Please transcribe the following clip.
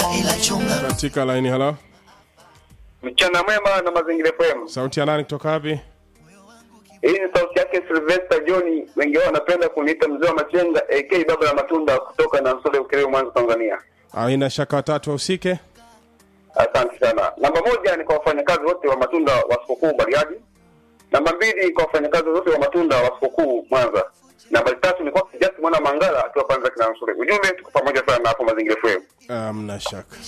ila chunga katika laini halo Mchana mwema na mazingira FM. sauti ya nani kutoka wapi Hii ni sauti yake Sylvester John, wengi wao wanapenda kuniita mzee wa machenga AK baba la matunda kutoka na Nsole Ukerewe Mwanza Tanzania. aina shaka watatu wahusike Asante sana. Namba moja ni kwa wafanyakazi wote wa matunda wa sikukuu Bariadi. Namba mbili kwa wafanyakazi wote wa matunda wa sikukuu Mwanza. Namba tatu ni kwa Kijasi mwana Mangala akiwa kwanza kina Nsole. Ujumbe tuko pamoja sana hapo mazingira FM. amna shaka